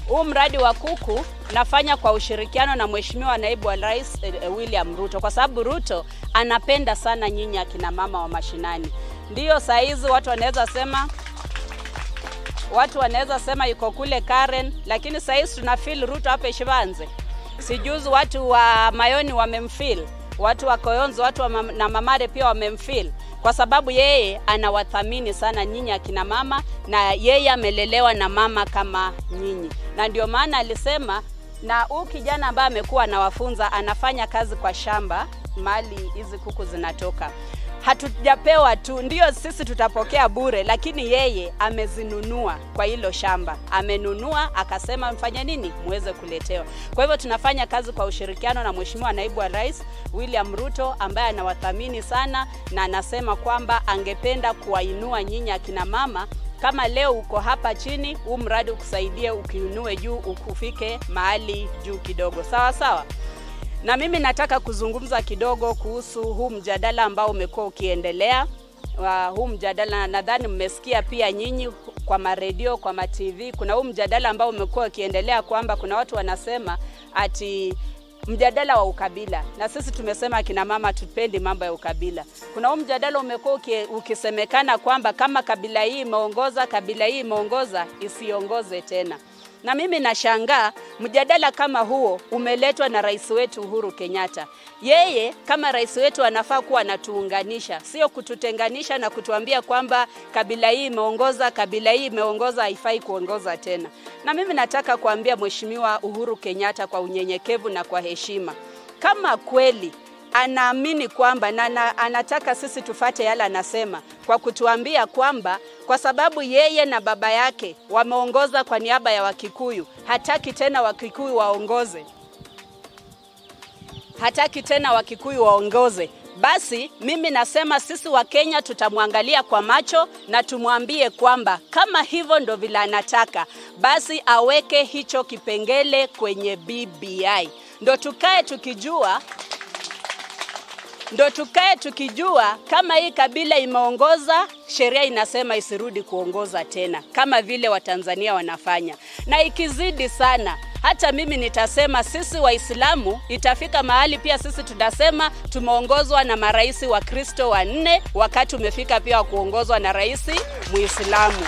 Huu mradi wa kuku nafanya kwa ushirikiano na Mheshimiwa Naibu wa Rais eh, William Ruto, kwa sababu Ruto anapenda sana nyinyi akina mama wa mashinani. Ndiyo saa hizi watu wanaweza sema watu wanaweza sema yuko kule Karen, lakini saa hizi tuna feel Ruto hapa Ishivanze. Sijuzi watu wa Mayoni wamemfeel, watu wa Koyonzo, watu wa mam na Mamare pia wamemfeel kwa sababu yeye anawathamini sana nyinyi akina mama, na yeye amelelewa na mama kama nyinyi, na ndio maana alisema, na huu kijana ambaye amekuwa anawafunza anafanya kazi kwa shamba mahali hizi kuku zinatoka hatujapewa tu, ndio sisi tutapokea bure, lakini yeye amezinunua kwa hilo shamba, amenunua akasema mfanye nini, muweze kuletewa. Kwa hivyo tunafanya kazi kwa ushirikiano na Mheshimiwa Naibu wa Rais William Ruto ambaye anawathamini sana na anasema kwamba angependa kuwainua nyinyi akina mama kama leo uko hapa chini, huu mradi ukusaidie ukiinue juu, ukufike mahali juu kidogo, sawa sawa na mimi nataka kuzungumza kidogo kuhusu huu mjadala ambao umekuwa ukiendelea. Uh, huu mjadala nadhani mmesikia pia nyinyi kwa maredio, kwa ma TV. Kuna huu mjadala ambao umekuwa ukiendelea kwamba kuna watu wanasema ati mjadala wa ukabila, na sisi tumesema akina mama tupendi mambo ya ukabila. Kuna huu mjadala umekuwa uki, ukisemekana kwamba kama kabila hii imeongoza, kabila hii imeongoza, isiongoze tena na mimi nashangaa mjadala kama huo umeletwa na rais wetu Uhuru Kenyatta. Yeye kama rais wetu anafaa kuwa anatuunganisha, sio kututenganisha na kutuambia kwamba kabila hii imeongoza, kabila hii imeongoza, haifai kuongoza tena. Na mimi nataka kuambia Mheshimiwa Uhuru Kenyatta kwa unyenyekevu na kwa heshima, kama kweli anaamini kwamba na, na anataka sisi tufate yale anasema, kwa kutuambia kwamba kwa sababu yeye na baba yake wameongoza kwa niaba ya Wakikuyu, hataki tena Wakikuyu waongoze, hataki tena Wakikuyu waongoze. Basi mimi nasema sisi wa Kenya tutamwangalia kwa macho na tumwambie kwamba kama hivyo ndo vile anataka, basi aweke hicho kipengele kwenye BBI, ndo tukae tukijua ndo tukae tukijua kama hii kabila imeongoza, sheria inasema isirudi kuongoza tena, kama vile Watanzania wanafanya. Na ikizidi sana, hata mimi nitasema sisi Waislamu itafika mahali pia sisi tutasema tumeongozwa na marais wa Kristo wanne, wakati umefika pia wa kuongozwa na rais Muislamu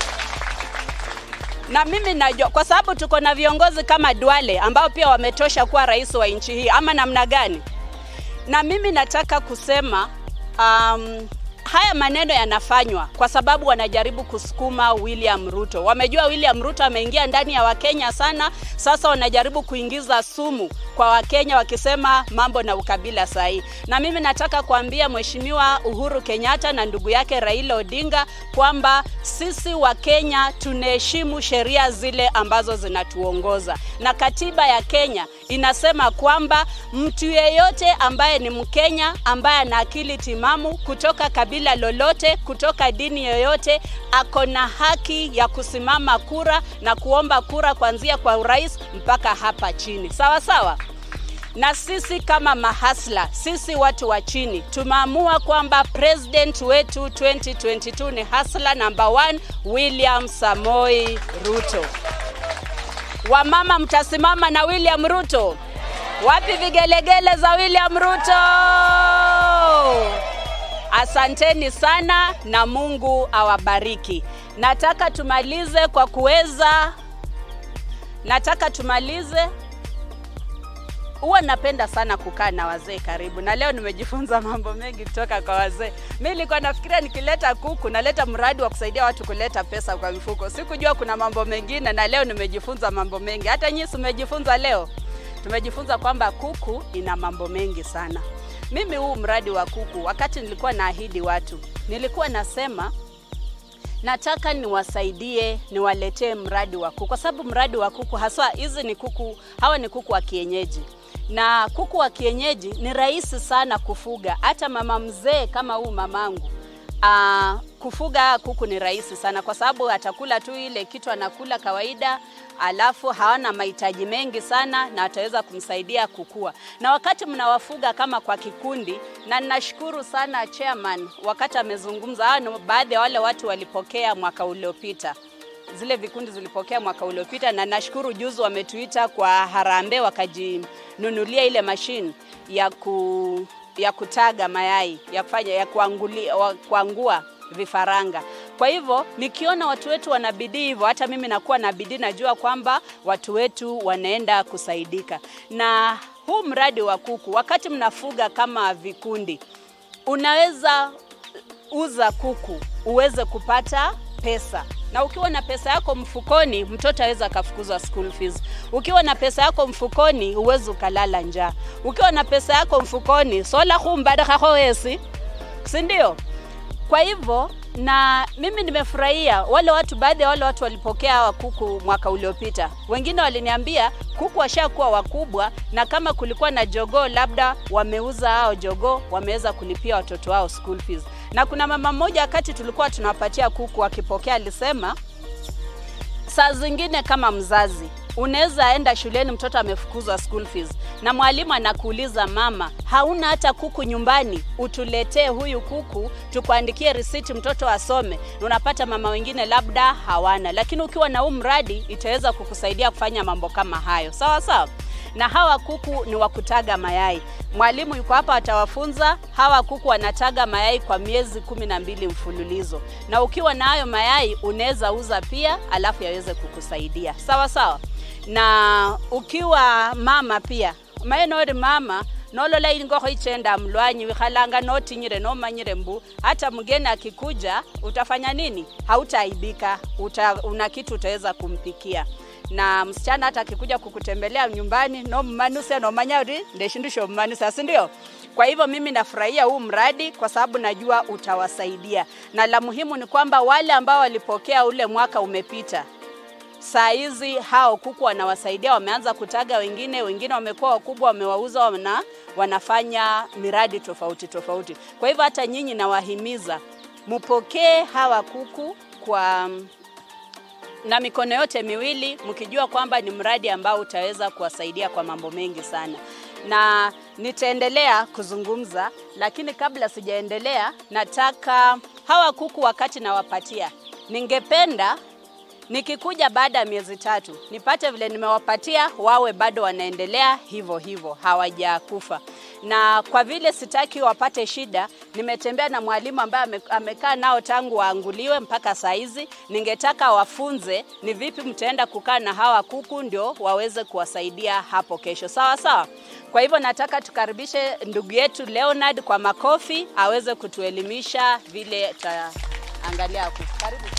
na mimi najua kwa sababu tuko na viongozi kama Duale ambao pia wametosha kuwa rais wa nchi hii, ama namna gani? na mimi nataka kusema um, haya maneno yanafanywa kwa sababu wanajaribu kusukuma William Ruto. Wamejua William Ruto ameingia ndani ya Wakenya sana, sasa wanajaribu kuingiza sumu kwa Wakenya wakisema mambo na ukabila sahihi. Na mimi nataka kuambia Mheshimiwa Uhuru Kenyatta na ndugu yake Raila Odinga kwamba sisi Wakenya tunaheshimu sheria zile ambazo zinatuongoza, na katiba ya Kenya inasema kwamba mtu yeyote ambaye ni Mkenya ambaye ana akili timamu kutoka kabila lolote, kutoka dini yoyote, ako na haki ya kusimama kura na kuomba kura kuanzia kwa urais mpaka hapa chini, sawa sawa na sisi kama mahasla, sisi watu wa chini tumeamua kwamba president wetu 2022 ni hasla number one, William Samoi Ruto. Wamama mtasimama na William Ruto? Wapi vigelegele za William Ruto? Asanteni sana na Mungu awabariki. Nataka tumalize kwa kuweza, nataka tumalize huwa napenda sana kukaa na wazee karibu, na leo nimejifunza mambo mengi kutoka kwa wazee. Mi nilikuwa nafikiria nikileta kuku naleta mradi wa kusaidia watu kuleta pesa kwa mifuko, sikujua kuna mambo mengine, na leo nimejifunza mambo mengi. Hata nyinyi tumejifunza leo, tumejifunza kwamba kuku ina mambo mengi sana. Mimi huu mradi wa kuku, wakati nilikuwa naahidi watu, nilikuwa nasema nataka niwasaidie niwaletee mradi wa kuku, kwa sababu mradi wa kuku haswa, hizi ni kuku, hawa ni kuku wa kienyeji na kuku wa kienyeji ni rahisi sana kufuga. Hata mama mzee kama huu mamangu aa, kufuga kuku ni rahisi sana, kwa sababu atakula tu ile kitu anakula kawaida, alafu hawana mahitaji mengi sana, na ataweza kumsaidia kukua. Na wakati mnawafuga kama kwa kikundi, na ninashukuru sana chairman wakati amezungumza, hawa ni baadhi ya wale watu walipokea mwaka uliopita zile vikundi zilipokea mwaka uliopita, na nashukuru juzi wametuita kwa harambee wakajinunulia ile mashine ya ku, ya kutaga mayai ya kufanya ya kuangulia, wa- kuangua vifaranga. Kwa hivyo nikiona watu wetu wana bidii hivyo, hata mimi nakuwa na bidii, najua kwamba watu wetu wanaenda kusaidika na huu mradi wa kuku. Wakati mnafuga kama vikundi, unaweza uza kuku uweze kupata pesa na ukiwa na pesa yako mfukoni, mtoto aweza akafukuzwa school fees. Ukiwa na pesa yako mfukoni, huwezi ukalala njaa. Ukiwa na pesa yako mfukoni, sola humbadakako wesi, si ndio? Kwa hivyo na mimi nimefurahia wale watu, baadhi ya wale watu walipokea hawa kuku mwaka uliopita. Wengine waliniambia kuku washakuwa wakubwa, na kama kulikuwa na jogoo, labda wameuza hao jogoo, wameweza kulipia watoto wao school fees. Na kuna mama mmoja wakati tulikuwa tunawapatia kuku akipokea, alisema saa zingine kama mzazi unaweza enda shuleni, mtoto amefukuzwa school fees, na mwalimu anakuuliza mama, hauna hata kuku nyumbani, utuletee huyu kuku tukuandikie risiti mtoto asome. Na unapata mama wengine labda hawana, lakini ukiwa na huu mradi itaweza kukusaidia kufanya mambo kama hayo, sawa sawa na hawa kuku ni wa kutaga mayai. Mwalimu yuko hapa atawafunza. Hawa kuku wanataga mayai kwa miezi kumi na mbili mfululizo, na ukiwa na hayo mayai unaweza uza pia, alafu yaweze kukusaidia sawa sawa. Na ukiwa mama pia maenori mama nolola ingokho ichenda mlwanyi wikhalanga notinyire nomanyire mbu hata mgeni akikuja utafanya nini? Hautaaibika, uta, una kitu utaweza kumpikia na msichana hata akikuja kukutembelea nyumbani nommanuse nomanya uri ndeshindusho mmanuse si ndio? Kwa hivyo mimi nafurahia huu mradi kwa sababu najua utawasaidia, na la muhimu ni kwamba wale ambao walipokea ule mwaka umepita saa hizi hao kuku wanawasaidia, wameanza kutaga wengine, wengine wamekuwa wakubwa, wamewauza, wana, wanafanya miradi tofauti tofauti. Kwa hivyo hata nyinyi nawahimiza mupokee hawa kuku kwa na mikono yote miwili mkijua kwamba ni mradi ambao utaweza kuwasaidia kwa mambo mengi sana, na nitaendelea kuzungumza, lakini kabla sijaendelea, nataka hawa kuku wakati nawapatia, ningependa nikikuja baada ya miezi tatu nipate vile nimewapatia wawe bado wanaendelea hivyo hivyo, hawajakufa. Na kwa vile sitaki wapate shida, nimetembea na mwalimu ambaye ame- amekaa nao tangu waanguliwe mpaka saa hizi. Ningetaka wafunze ni vipi mtaenda kukaa na hawa kuku ndio waweze kuwasaidia hapo kesho, sawa sawa. Kwa hivyo nataka tukaribishe ndugu yetu Leonard kwa makofi aweze kutuelimisha vile taangalia kuku. Karibu.